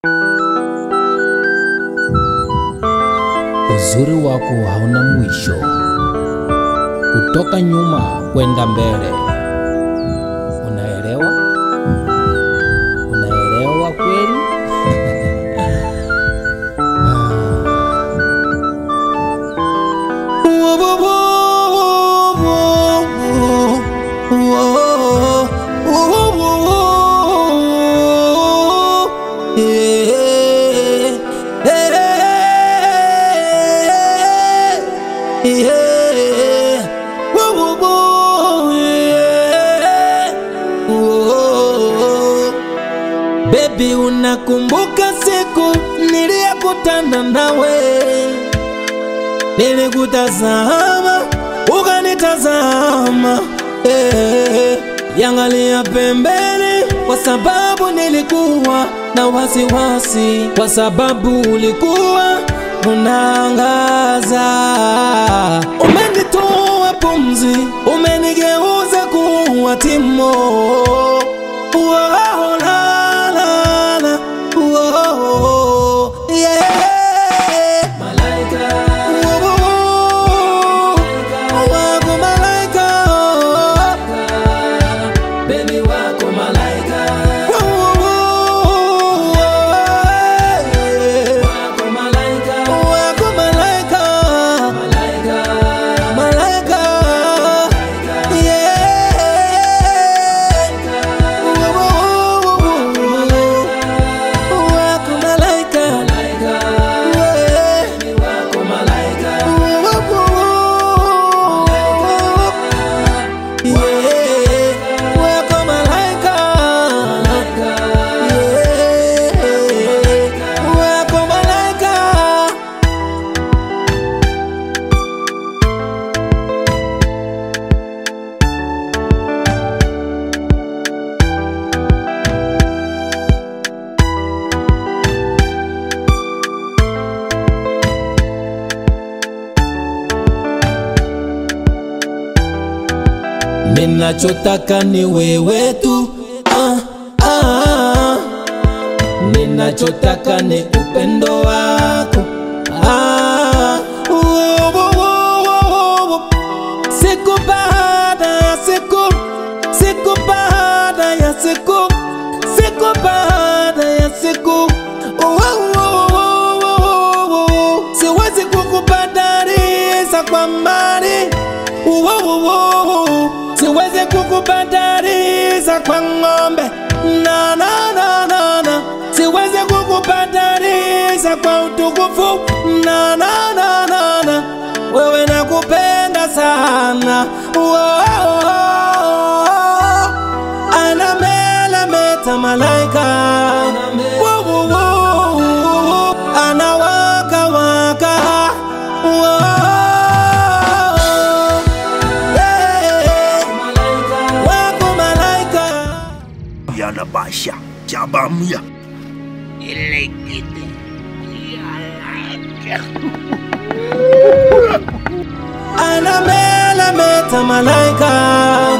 Uzuri wako hauna mwisho, kutoka nyuma kwenda mbele. Unaelewa? Unaelewa kweli? Baby, unakumbuka siku niliyokutana nawe, nilikutazama ukanitazama, eh, yangalia pembeni, kwa sababu nilikuwa na wasiwasi, kwa sababu ulikuwa unaangaza. Umenitoa pumzi, umenigeuza kuwa timo. Whoa, la, la, la. Whoa, yeah. Whoa, wako malaika. Whoa, yeah. Wako malaika. Malaika. Yeah. Wako malaika. Yeah. Yeah. Wako malaika. Yeah. Wako malaika. Ninachotaka ni wewe tu ah, ah. Ninachotaka ni upendo wako ah. wo, wo, wo, wo, wo. Siku baada ya siku, siku baada ya siku, siku baada ya siku Wo, wo, wo, wo, wo, wo. Siwezi kukubadalisha kwa mali Wo, wo, wo, wo. Siwezi kukubadalisha kwa ng'ombe na, na, na, na, na. Siwezi kukubadalisha kwa utukufu na, na, na, na, na. Wewe nakupenda sana Wow. Anamelemeta malaika Wow, wow, wow. Anawaka waka Wow. Yeah. Wako malaika yanabasha jabamya anamelemeta malaika